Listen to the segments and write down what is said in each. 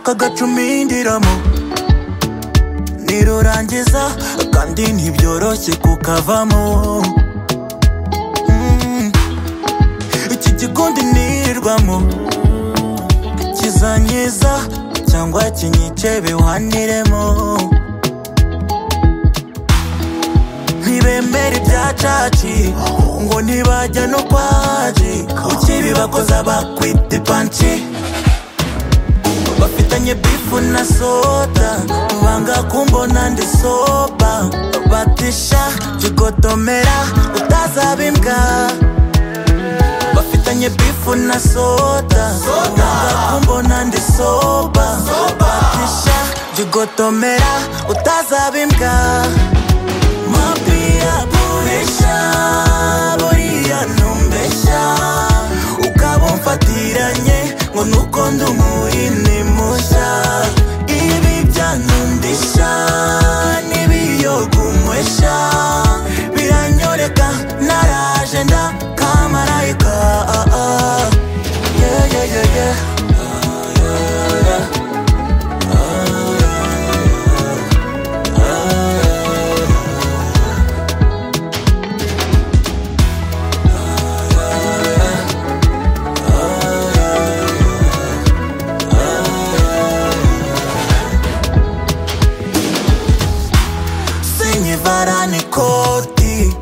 akagacumindiramo nirurangiza kandi ntibyoroshye kukavamo Mm. iki gikundi nirirwamo kizanyiza cyangwa kinyice bihaniremo ntibemera ibyacaci ngo ntibajya no kwaji ukiri bakoza bakwita ipanci bafitanye bifu na soda banga kumbona ndi soba batisha jigotomera utazaba imbwa bafitanye bifu na soda banga kumbona ndi soba batisha jigotomera utazaba imbwa mapia puhisha buriya ntumbeshya ukaba umfatiranye ngo nuko ndi umuhini mushya ibi byanundisha n'ibiyogunywesha biranyoreka naraje nda kamarayika ah, ah. Yeah, yeah, yeah, yeah. sinyivarani koti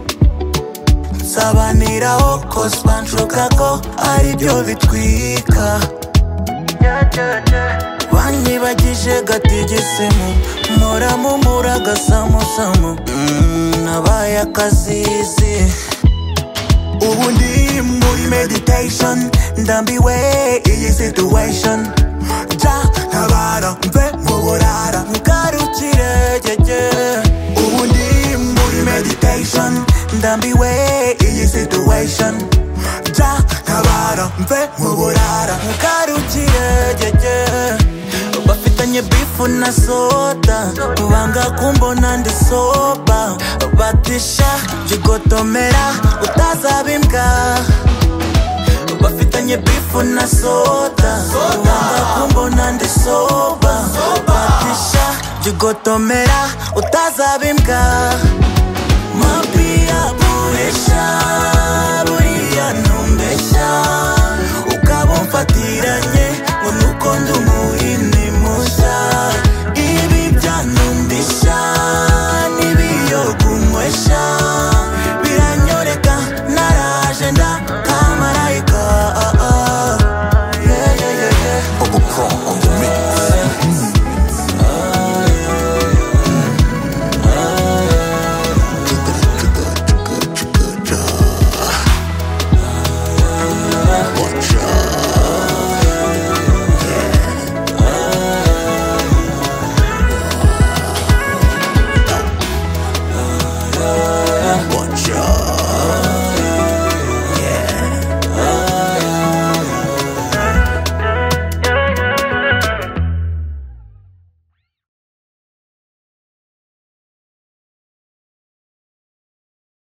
nsabaniraho kosibanshuka ko aribyo bitwika banyibagije gatigisimu muramumura gasamusamu Mm, nabaye akazizi ubu ndi muri meditation ndambiwe iyi situation ja ntabara mve mu burara ngarukire gege ubu ndi muri meditation ndambiwe iyi situation ja ntabara mve mu burara ngarukire gege bafitanye bifu na soda banga kumbona ndi soba batisha jigotomera utazaba imbwa bafitanye bifu na soda banga kumbona ndi soba batisha jigotomera utazaba imbwa